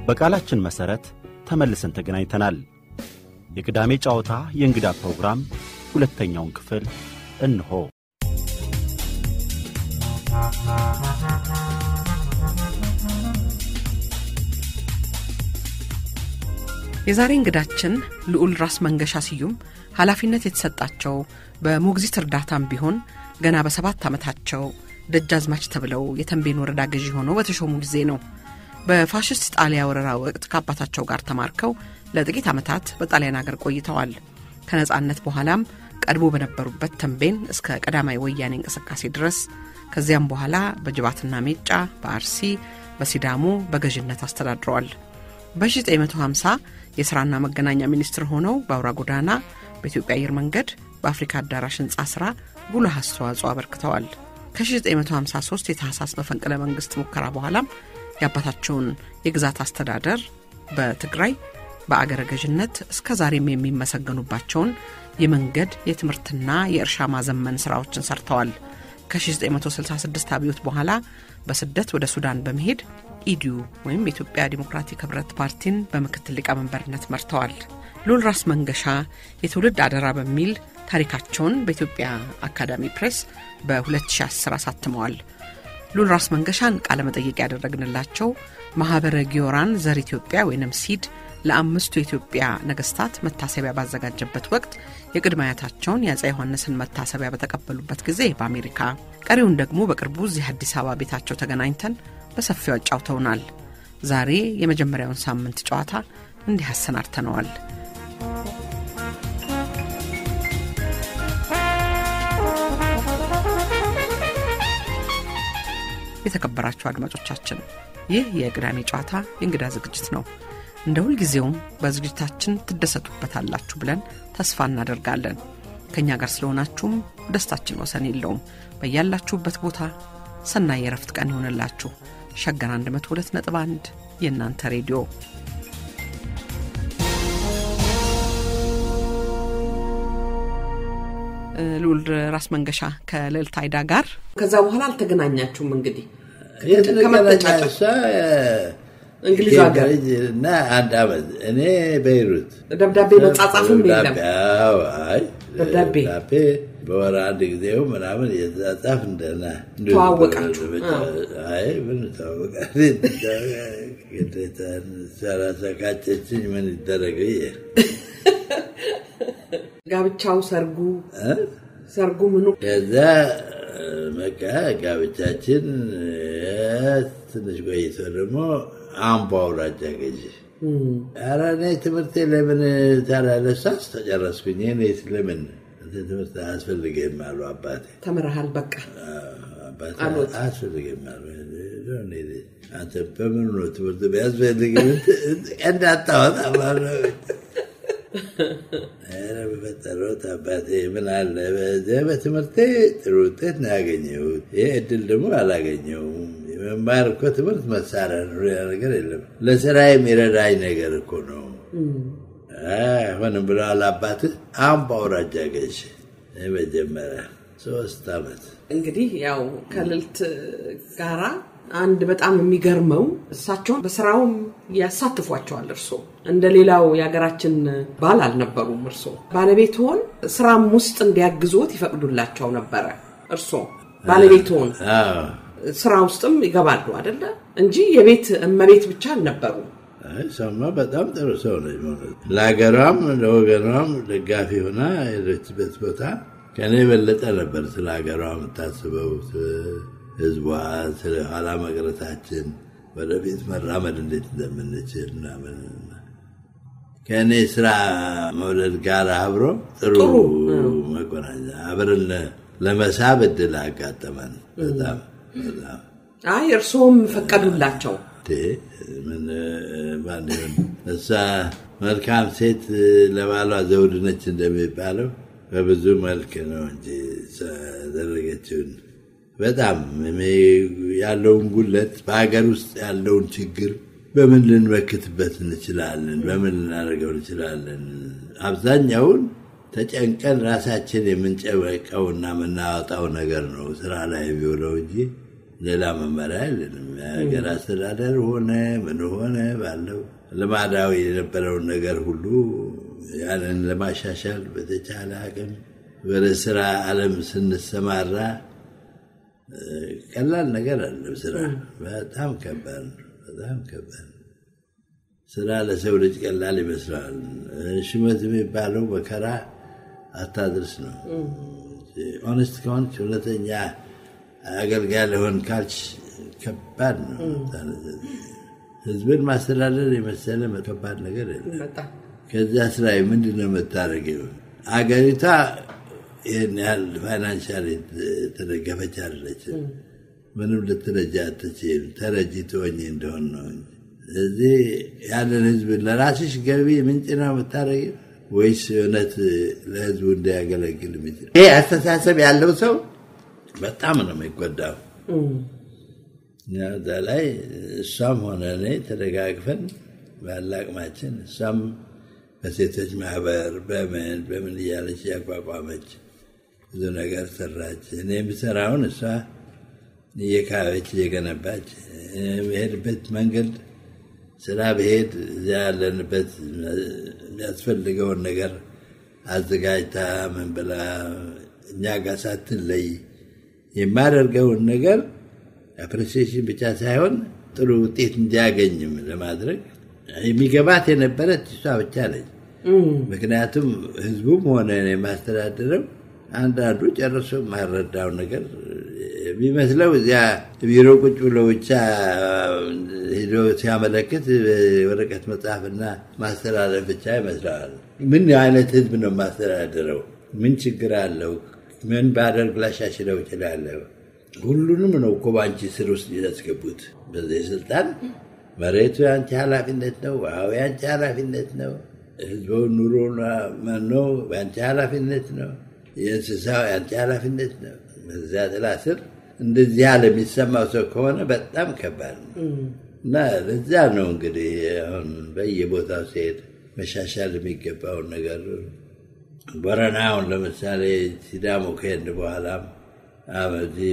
በቃላችን መሠረት ተመልሰን ተገናኝተናል። የቅዳሜ ጨዋታ የእንግዳ ፕሮግራም ሁለተኛውን ክፍል እንሆ። የዛሬ እንግዳችን ልዑል ራስ መንገሻ ስዩም ኃላፊነት የተሰጣቸው በሞግዚት እርዳታም ቢሆን ገና በሰባት ዓመታቸው ደጃዝማች ተብለው የተንቤን ወረዳ ገዢ ሆነው በተሾሙ ጊዜ ነው። በፋሽስት ጣሊያ ወረራ ወቅት ከአባታቸው ጋር ተማርከው ለጥቂት ዓመታት በጣሊያን አገር ቆይተዋል። ከነጻነት በኋላም ቀድሞ በነበሩበት ተንቤን እስከ ቀዳማዊ ወያኔ እንቅስቃሴ ድረስ ከዚያም በኋላ በጅባትና ሜጫ፣ በአርሲ፣ በሲዳሞ በገዥነት አስተዳድረዋል። በ1950 የሥራና መገናኛ ሚኒስትር ሆነው በአውራ ጎዳና፣ በኢትዮጵያ አየር መንገድ፣ በአፍሪካ አዳራሽ ሕንፃ ሥራ ጉልህ አስተዋጽኦ አበርክተዋል። ከ1953 የታህሳስ መፈንቅለ መንግሥት ሙከራ በኋላም የአባታቸውን የግዛት አስተዳደር በትግራይ በአገረ ገዥነት እስከ ዛሬም የሚመሰገኑባቸውን የመንገድ የትምህርትና የእርሻ ማዘመን ሥራዎችን ሰርተዋል። ከ1966 አብዮት በኋላ በስደት ወደ ሱዳን በመሄድ ኢዲዩ ወይም የኢትዮጵያ ዲሞክራቲክ ህብረት ፓርቲን በምክትል ሊቀመንበርነት መርተዋል። ልዑል ራስ መንገሻ የትውልድ አደራ በሚል ታሪካቸውን በኢትዮጵያ አካዳሚ ፕሬስ በ2010 አሳትመዋል። ልዑል ራስ መንገሻን ቃለ መጠየቅ ያደረግንላቸው ማኅበረ ጊዮራን ዘር ኢትዮጵያ ወይንም ሲድ ለአምስቱ የኢትዮጵያ ነገስታት መታሰቢያ ባዘጋጀበት ወቅት የቅድመ አያታቸውን የአፄ ዮሐንስን መታሰቢያ በተቀበሉበት ጊዜ በአሜሪካ ቀሪውን ደግሞ በቅርቡ እዚህ አዲስ አበባ ቤታቸው ተገናኝተን በሰፊው አጫውተውናል። ዛሬ የመጀመሪያውን ሳምንት ጨዋታ እንዲህ አሰናድተነዋል። የተከበራችሁ አድማጮቻችን ይህ የቅዳሜ ጨዋታ የእንግዳ ዝግጅት ነው። እንደ ሁልጊዜውም በዝግጅታችን ትደሰቱበታላችሁ ብለን ተስፋ እናደርጋለን። ከእኛ ጋር ስለሆናችሁም ደስታችን ወሰን የለውም። በያላችሁበት ቦታ ሰናይ የረፍት ቀን ይሆንላችሁ። ሸገር 102 ነጥብ 1 የእናንተ ሬዲዮ ልዑል ራስ መንገሻ ከልዕልት አይዳ ጋር ከዛ በኋላ አልተገናኛችሁም እንግዲህ ከመጠጫጫ እንግሊዝ ሀገር እና አንድ አመት እኔ በይሩት ደብዳቤ መጻጻፍም የለም አይ ደብዳቤ ደብዳቤ በወር አንድ ጊዜው ምናምን እየተጻጻፍ እንደና ተዋወቃችሁ? አይ ምን ተዋወቃ ግዴታ ሰራሰቃጨችኝ ምን ይደረግ ብዬ ጋብቻው ሰርጉ ሰርጉ ምኑ ከዛ በቃ ጋብቻችን ትንሽ ቆይቶ ደግሞ አምቦ አውራጃ ገዢ ኧረ እኔ ትምህርቴ ለምን ታላለሳስ ተጨረስኩኝ እኔ ለምን ትምህርት አያስፈልግም አሉ አባቴ ተምረሃል በቃ አባቴ አሉት። አያስፈልግም አሉ አንተ በምኑ ነው ትምህርት ቢያስፈልግ ቀንድ አታወጣ ባለው ኧረ በፈጠረውት አባቴ ምን አለ በዚያ በትምህርቴ ጥሩ ውጤት ነው ያገኘሁት። ይህ እድል ደግሞ አላገኘሁም። የመማር እኮ ትምህርት መሳሪያ ነው፣ ሌላ ነገር የለም። ለስራ የሚረዳኝ ነገር እኮ ነው። አይሆንም ብለዋል አባትህ። አምቦ አውራጃ ገዥ መጀመሪያ ሶስት አመት እንግዲህ ያው ከልዕልት ጋራ አንድ በጣም የሚገርመው እሳቸውን በስራውም ያሳትፏቸዋል። እርሶ እንደ ሌላው የሀገራችን ባል አልነበሩም። እርሶ ባለቤት ሆን ስራም ውስጥ እንዲያግዞት ይፈቅዱላቸው ነበረ። እርሶ ባለቤት ሆን አዎ። ስራ ውስጥም ይገባሉ አደለ እንጂ የቤት እመቤት ብቻ አልነበሩም። አይ ሰማ በጣም ጥሩ ሰው ነች። ማለት ለሀገሯም ለወገኗም ደጋፊ ሆና የሄደችበት ቦታ ከእኔ የበለጠ ነበር ስለ ሀገሯ የምታስበው፣ ህዝቧ፣ ስለ ኋላ መቅረታችን፣ ወደፊት መራመድ እንዴት እንደምንችል ምናምን ከእኔ ስራ መውለድ ጋር አብሮ ጥሩ ጥሩ፣ መቆናኛ አብረን ለመሳብ እድል አጋጠመን። በጣም በጣም አይ እርስዎም ፈቀዱላቸው። እንዴ፣ ምን ማን ይሆን? እሷ መልካም ሴት ለባሏ ዘውድ ነች እንደሚባለው በብዙ መልክ ነው እንጂ እሷ ያደረገችውን በጣም እኔ ያለውን ጉለት በሀገር ውስጥ ያለውን ችግር በምን ልንመክትበት እንችላለን? በምን ልናደርገው እንችላለን? አብዛኛውን ተጨንቀን ራሳችን የምንጨበቀውና የምናወጣው ነገር ነው ስራ ላይ የሚውለው እንጂ ሌላ መመሪያ የለንም። የሀገር አስተዳደር ሆነ ምን ሆነ ባለው ልማዳዊ የነበረውን ነገር ሁሉ ያንን ለማሻሻል በተቻለ አቅም ወደ ስራ ዓለም ስንሰማራ ቀላል ነገር አለም። ስራ በጣም ከባድ ነው። በጣም ከባድ ነው። ስራ ለሰው ልጅ ቀላል ይመስለዋል። ሹመት የሚባለው መከራ አታድርስ ነው። ኦነስት ከሆንች እውነተኛ አገልጋይ ለሆን ካልች ከባድ ነው። ህዝብን ማስተዳደር የመሰለ ከባድ ነገር የለም። ከዚያ ስራ ምንድን ነው የምታደርገው? አገሪቷ ይህን ያህል ፋይናንሻል የተደገፈች አለች። ምንም ልትረጃ አትችልም። ተረጂ ትሆኝ እንደሆን ነው እንጂ እዚህ ያለን ህዝብ ለራስሽ ገቢ ምንጭ ነው የምታደርጊው ወይስ እውነት ለህዝቡ እንዲያገለግል የሚችል ይሄ አስተሳሰብ ያለው ሰው በጣም ነው የሚጎዳው። እዛ ላይ እሷም ሆነ እኔ ተደጋግፈን ባለ አቅማችን እሷም በሴቶች ማህበር በምን በምን እያለች እያቋቋመች ብዙ ነገር ሰራች። እኔ የምሰራውን እሷ እየካበች እየገነባች የሄድበት መንገድ ስራ ብሄድ እዚያ ያለንበት የሚያስፈልገውን ነገር አዘጋጅታ ምን ብላ እኛ ጋር ሳትለይ የማደርገውን ነገር አፕሬሲዬሽን ብቻ ሳይሆን ጥሩ ውጤት እንዲያገኝም ለማድረግ የሚገባት የነበረች እሷ ብቻ ነች። ምክንያቱም ህዝቡም ሆነ የማስተዳደረው አንዳንዱ ጨርሶ የማይረዳው ነገር የሚመስለው እዚያ ቢሮ ቁጭ ብሎ ብቻ ሄዶ ሲያመለክት ወረቀት መጽሐፍና ማስተላለፍ ብቻ ይመስለዋል። ምን አይነት ህዝብ ነው የማስተዳደረው? ምን ችግር አለው? ምን ባደርግ ላሻሽለው እችላለሁ? ሁሉንም ነው እኮ በአንቺ ስር ውስጥ ያስገቡት። በዚህ ስልጣን መሬቱ የአንቺ ኃላፊነት ነው። ውሃው የአንቺ ኃላፊነት ነው። ህዝበው ኑሮ መኖ የአንቺ ኃላፊነት ነው። የእንስሳው የአንቺ ኃላፊነት ነው። በዚያ ጥላ ስር እንደዚህ ያለ የሚሰማው ሰው ከሆነ በጣም ከባድ ነው እና ለዚያ ነው እንግዲህ አሁን በየቦታው ሲሄድ መሻሻል የሚገባውን ነገር ቦረና አሁን ለምሳሌ ሲዳሞ ከሄድ በኋላም በዚህ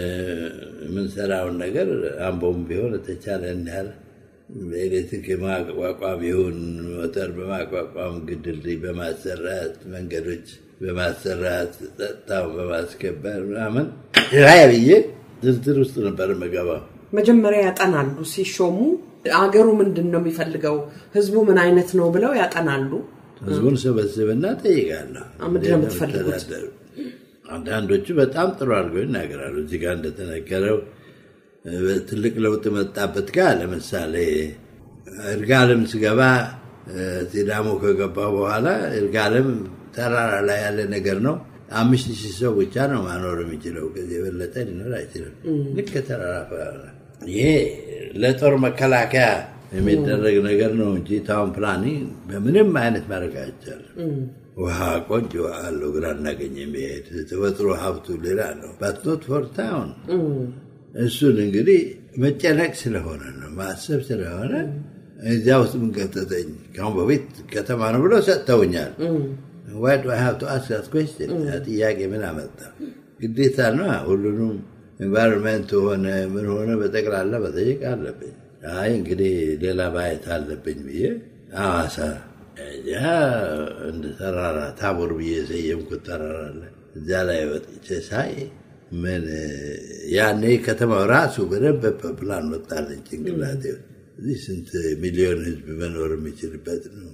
በምንሰራውን ነገር አምቦም ቢሆን የተቻለ ያህል በኤሌክትሪክ የማቋቋም ይሁን ሞተር በማቋቋም ግድልድይ በማሰራት መንገዶች በማሰራት ጸጥታውን በማስከበር ምናምን ራይ ብዬ ዝርዝር ውስጥ ነበር የምገባው። መጀመሪያ ያጠናሉ ሲሾሙ አገሩ ምንድን ነው የሚፈልገው፣ ህዝቡ ምን አይነት ነው ብለው ያጠናሉ። ህዝቡን ሰበስብና ጠይቃለሁ። ምንድን ነው የምትፈልጉት? አንዳንዶቹ በጣም ጥሩ አድርገው ይናገራሉ። እዚህ ጋር እንደተነገረው ትልቅ ለውጥ መጣበት ጋር ለምሳሌ እርጋለም ስገባ ሲዳሞ ከገባ በኋላ እርጋለም ተራራ ላይ ያለ ነገር ነው። አምስት ሺህ ሰው ብቻ ነው ማኖር የሚችለው። ከዚህ የበለጠ ሊኖር አይችልም። ልክ ተራራ ይሄ ለጦር መከላከያ የሚደረግ ነገር ነው እንጂ ታውን ፕላኒ በምንም አይነት ማድረግ አይቻልም። ውሃ ቆንጆ ውሃ አለው፣ ግራ እናገኝ የሚሄድ ተፈጥሮ ሀብቱ ሌላ ነው። ባትኖት ፎር ታውን እሱን እንግዲህ መጨነቅ ስለሆነ ነው ማሰብ ስለሆነ እዚያ ውስጥ ምን ከተተኝ ከአሁን በፊት ከተማ ነው ብሎ ሰጥተውኛል። ዋይ ዱ አይ ሃቭ ቱ አስክ ዛት ኩዌስችን ጥያቄ ምን አመጣ? ግዴታ ነው ሁሉንም ኤንቫይሮንመንት ሆነ ምን ሆነ በጠቅላላ መጠየቅ አለብኝ። አይ እንግዲህ ሌላ ማየት አለብኝ ብዬ ሐዋሳ ያ እንደ ተራራ ታቦር ብዬ የሰየምኩት ተራራ አለ። እዚያ ላይ ወጥቼ ሳይ ምን ያኔ ከተማው ራሱ በደንብ ፕላን ወጣለኝ ጭንቅላቴ። እዚህ ስንት ሚሊዮን ህዝብ መኖር የሚችልበት ነው።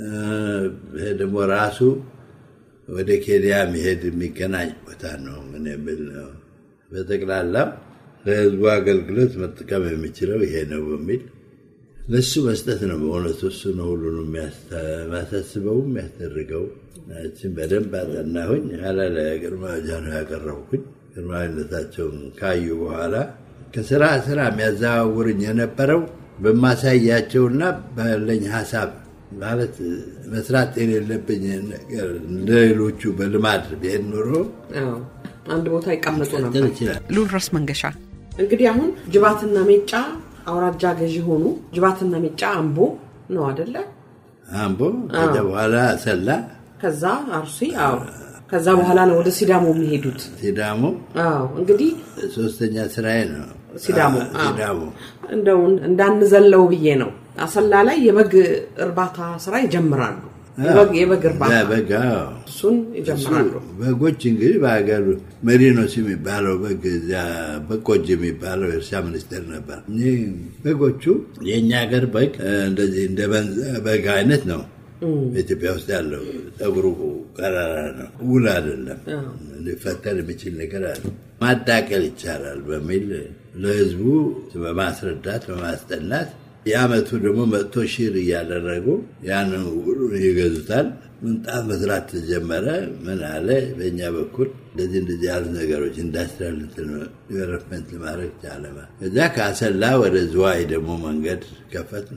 ይሄ ደግሞ ራሱ ወደ ኬንያ መሄድ የሚገናኝ ቦታ ነው። ምን የሚል ነው። በጠቅላላው ለህዝቡ አገልግሎት መጠቀም የሚችለው ይሄ ነው በሚል ለሱ መስጠት ነው። በእውነቱ እሱ ነው ሁሉንም የሚያሳስበው የሚያስደርገው። ችን በደንብ አጠናሁኝ። ኋላ ለግርማ ጃኖ ያቀረብኩኝ ግርማዊነታቸውን ካዩ በኋላ ከስራ ስራ የሚያዘዋውርኝ የነበረው በማሳያቸውና ባለኝ ሀሳብ ማለት መስራት የሌለብኝ ነገር ለሌሎቹ በልማድ ብሄድ ኖሮ አንድ ቦታ ይቀመጡ ነበር። ሊቀጥል ይችላል። ልዑል ራስ መንገሻ እንግዲህ አሁን ጅባትና ሜጫ አውራጃ ገዢ ሆኑ። ጅባትና ሜጫ አምቦ ነው አደለ? አምቦ ከዚያ በኋላ ሰላ ከዛ አርሲ። አዎ ከዛ በኋላ ነው ወደ ሲዳሞ የሚሄዱት። ሲዳሞ አዎ እንግዲህ ሶስተኛ ስራዬ ነው። ሲዳሞ አዎ፣ ሲዳሞ እንደው እንዳንዘለው ብዬ ነው። አሰላ ላይ የበግ እርባታ ስራ ይጀምራሉ። የበግ የበግ እርባታ በጋ እሱን ይጀምራሉ። በጎች እንግዲህ በሀገር መሪኖስ የሚባለው በግ እዚያ በቆጅ የሚባለው የእርሻ ሚኒስቴር ነበር። እኚህ በጎቹ የእኛ ሀገር በግ እ፣ እንደዚህ እንደ በንዛ በግ አይነት ነው። በኢትዮጵያ ውስጥ ያለው ጸጉሩ ቀራራ ነው፣ ውል አይደለም። ሊፈተን የሚችል ነገር አለ። ማዳቀል ይቻላል በሚል ለህዝቡ በማስረዳት በማስጠናት የአመቱ ደግሞ መጥቶ ሺር እያደረጉ ያንን ሁሉ ይገዙታል። ምንጣፍ መስራት ተጀመረ። ምን አለ በእኛ በኩል እንደዚህ እንደዚህ ያሉት ነገሮች ኢንዱስትሪያል ዲቨሎፕመንት ለማድረግ ቻለ። እዛ ከአሰላ ወደ ዝዋይ ደግሞ መንገድ ከፈት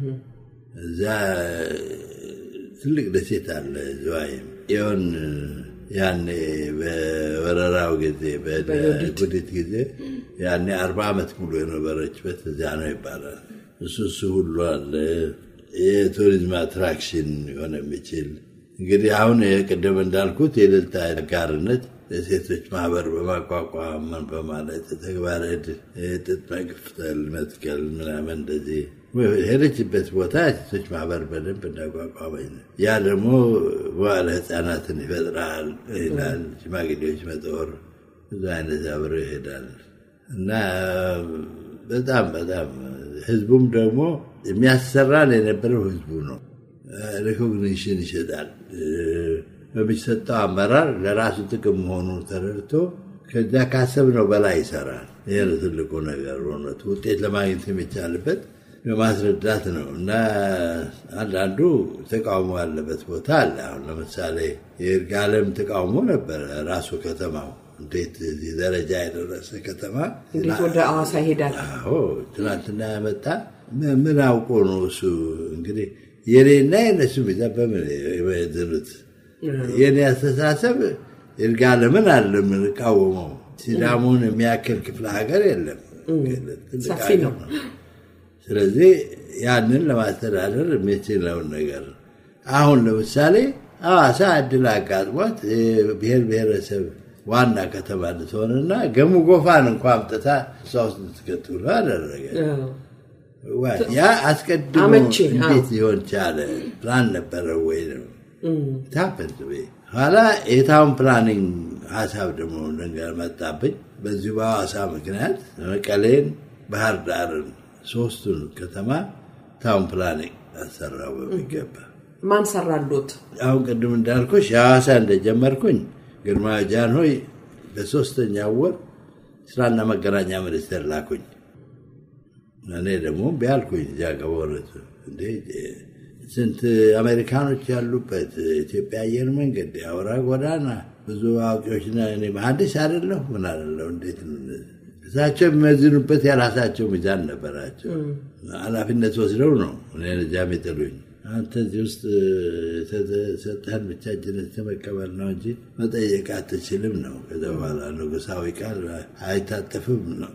እዛ ትልቅ ደሴት አለ ዝዋይ ይሆን ያኔ በወረራው ጊዜ በጉዲት ጊዜ ያኔ አርባ ዓመት ሙሉ የነበረችበት እዚያ ነው ይባላል። እሱ እሱ ሁሉ አለ። የቱሪዝም አትራክሽን የሆነ የሚችል እንግዲህ አሁን የቅድም እንዳልኩት የእልልታ አጋርነት የሴቶች ማህበር በማቋቋም ምን በማለት ተግባረ ዕድ ጥጥ መቅፍተል መትከል ምናምን እንደዚህ ሄደችበት ቦታ ሴቶች ማህበር በደንብ እንዳቋቋመኝ ነው። ያ ደግሞ በኋላ ህፃናትን ይፈጥራል ይላል። ሽማግሌዎች መጦር ብዙ አይነት አብረው ይሄዳል እና በጣም በጣም ህዝቡም ደግሞ የሚያሰራን የነበረው ህዝቡ ነው። ሪኮግኒሽን ይሰጣል። በሚሰጠው አመራር ለራሱ ጥቅም መሆኑን ተረድቶ ከዚያ ካሰብነው በላይ ይሰራል። ይህ ነው ትልቁ ነገር። እውነቱ ውጤት ለማግኘት የሚቻልበት በማስረዳት ነው እና አንዳንዱ ተቃውሞ ያለበት ቦታ አለ። አሁን ለምሳሌ የይርጋለም ተቃውሞ ነበረ። ራሱ ከተማው እንዴት እዚህ ደረጃ የደረሰ ከተማ እንዴት ወደ አዋሳ ይሄዳል? አዎ ትናንትና ያመጣ ምን አውቆ ነው እሱ እንግዲህ የኔና የነሱ ሚዛ በምን የድኑት የኔ አስተሳሰብ ይርጋለምን አለ የምንቃወመው ሲዳሙን የሚያክል ክፍለ ሀገር የለም። ትልቅ ሰፊ ሀገር ነው። ስለዚህ ያንን ለማስተዳደር የሚችለውን ነገር አሁን ለምሳሌ ሐዋሳ እድል አጋጥሟት ብሔር ብሔረሰብ ዋና ከተማ እንድትሆንና ገሙ ጎፋን እንኳ አምጥታ እሷ ውስጥ እንድትከት ብሎ አደረገ። ዋ- ያ አስቀድሞ አመቺ፣ አዎ። እንዴት ሊሆን ቻለ? ፕላን ነበረው ወይ ነው ታፐንት ኋላ የታውን ፕላኒንግ ሀሳብ ደግሞ ነገር መጣብኝ። በዚሁ በሐዋሳ ምክንያት መቀሌን፣ ባህር ዳርን ሶስቱን ከተማ ታውን ፕላኒንግ አሰራው በሚገባ ማን ሰራሉት? አሁን ቅድም እንዳልኩሽ የሐዋሳ እንደጀመርኩኝ ግርማ ጃንሆይ በሶስተኛው ወር ስራና መገናኛ ሚኒስቴር ላኩኝ። እኔ ደግሞ ቢያልኩኝ እዚያ ገበረት እንዴ ስንት አሜሪካኖች ያሉበት ኢትዮጵያ አየር መንገድ የአውራ ጎዳና ብዙ አዋቂዎች ና እኔ መሐንዲስ አይደለሁ ምን አይደለሁ እንዴት ነው እንደዚህ? እሳቸው የሚመዝኑበት የራሳቸው ሚዛን ነበራቸው። ኃላፊነት ወስደው ነው እኔን እዚያ የሚጥሉኝ። አንተ እዚህ ውስጥ የተሰጠህን ብቻ እጅነት መቀበል ነው እንጂ መጠየቅ አትችልም ነው። ከዛ በኋላ ንጉሳዊ ቃል አይታጠፍም ነው።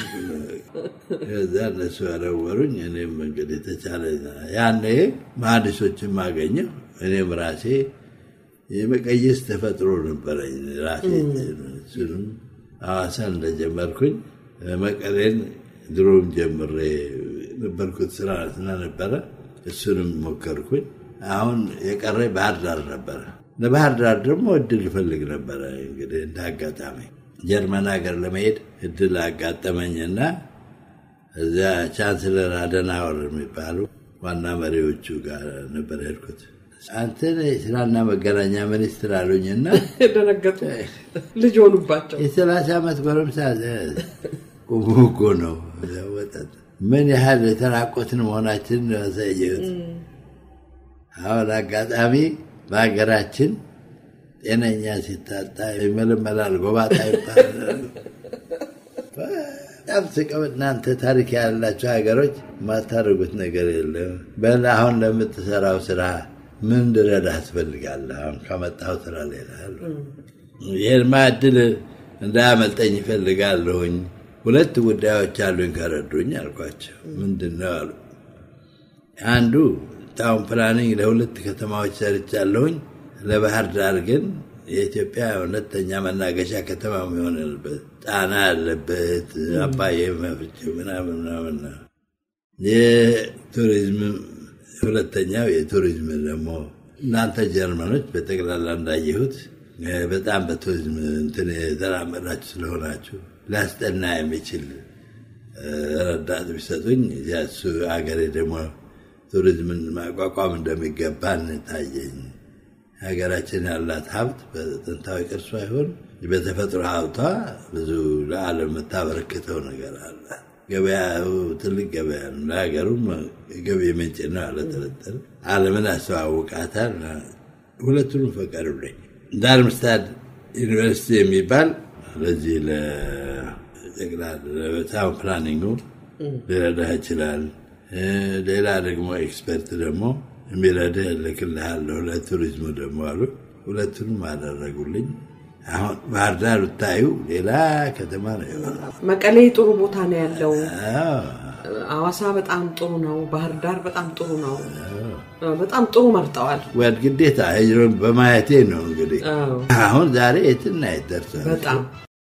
ከዛ እነሱ ያረወሩኝ። እኔም እንግዲህ ተቻለ ያኔ መሐንዲሶችን ማገኘው እኔም ራሴ የመቀየስ ተፈጥሮ ነበረኝ ራሴ። እሱንም ሐዋሳን እንደጀመርኩኝ መቀሌን ድሮም ጀምሬ ነበርኩት ስራ ስለነበረ እሱንም ሞከርኩኝ። አሁን የቀረ ባህር ዳር ነበረ። ለባህር ዳር ደግሞ እድል ይፈልግ ነበረ። እንግዲህ እንደ አጋጣሚ ጀርመን ሀገር ለመሄድ እድል አጋጠመኝና እዚያ ቻንስለር አደናወር የሚባሉ ዋና መሪዎቹ ጋር ነበር ሄድኩት። አንተን የስራና መገናኛ ሚኒስትር አሉኝና ደነገጡ። ልጅ ሆኑባቸው። የሰላሳ ዓመት ጎረምሳ ቁሙ እኮ ነው ወጣት ምን ያህል የተራቆትን መሆናችንን ያሳየሁት። አሁን አጋጣሚ በሀገራችን ጤነኛ ሲታጣ ይመለመላል፣ ጎባጣ ይባላል። በጣም ስቀው እናንተ ታሪክ ያላቸው ሀገሮች የማታደርጉት ነገር የለም። በል አሁን ለምትሰራው ስራ ምን ልረዳ ትፈልጋለህ? አሁን ከመጣው ስራ ሌላ አሉ። ይህን ማዕድል እንዳያመልጠኝ ይፈልጋለሁኝ። ሁለት ጉዳዮች አሉኝ ከረዱኝ አልኳቸው። ምንድን ነው አሉ። አንዱ ታውን ፕላኒንግ ለሁለት ከተማዎች ሰርቻለሁኝ። ለባህር ዳር ግን የኢትዮጵያ ሁለተኛ መናገሻ ከተማ መሆን ያለበት ጣና ያለበት አባይ መፍቼ ምናምን ምናምን ነው። የቱሪዝም ሁለተኛው የቱሪዝም ደግሞ እናንተ ጀርመኖች በጠቅላላ እንዳየሁት በጣም በቱሪዝም እንትን የተራመዳችሁ ስለሆናችሁ ሊያስጠና የሚችል ረዳት ቢሰጡኝ እሱ ሀገሬ ደግሞ ቱሪዝምን ማቋቋም እንደሚገባ እንታየኝ። ሀገራችን ያላት ሀብት በጥንታዊ ቅርሷ ይሆን በተፈጥሮ ሀብቷ ብዙ ለዓለም የምታበረክተው ነገር አለ። ገበያው ትልቅ ገበያ ነው። ለሀገሩም ገቢ ምንጭ ነው ያለ ጥርጥር። ዓለምን ያስተዋውቃታል። ሁለቱንም ፈቀዱልኝ። ዳርምስታድ ዩኒቨርሲቲ የሚባል ለዚህ ለታውን ፕላኒንጉ ሊረዳህ ይችላል። ሌላ ደግሞ ኤክስፐርት ደግሞ የሚረዳህ እልክልሃለሁ ለቱሪዝሙ ደግሞ አሉ። ሁለቱንም አደረጉልኝ። አሁን ባህር ዳር ብታዩ ሌላ ከተማ ነው የሆነው። መቀሌ ጥሩ ቦታ ነው ያለው። አዋሳ በጣም ጥሩ ነው። ባህር ዳር በጣም ጥሩ ነው። በጣም ጥሩ መርጠዋል። ወድ ግዴታ ሄጅሮን በማየቴ ነው እንግዲህ አሁን ዛሬ የትና የት ደርሰናል። በጣም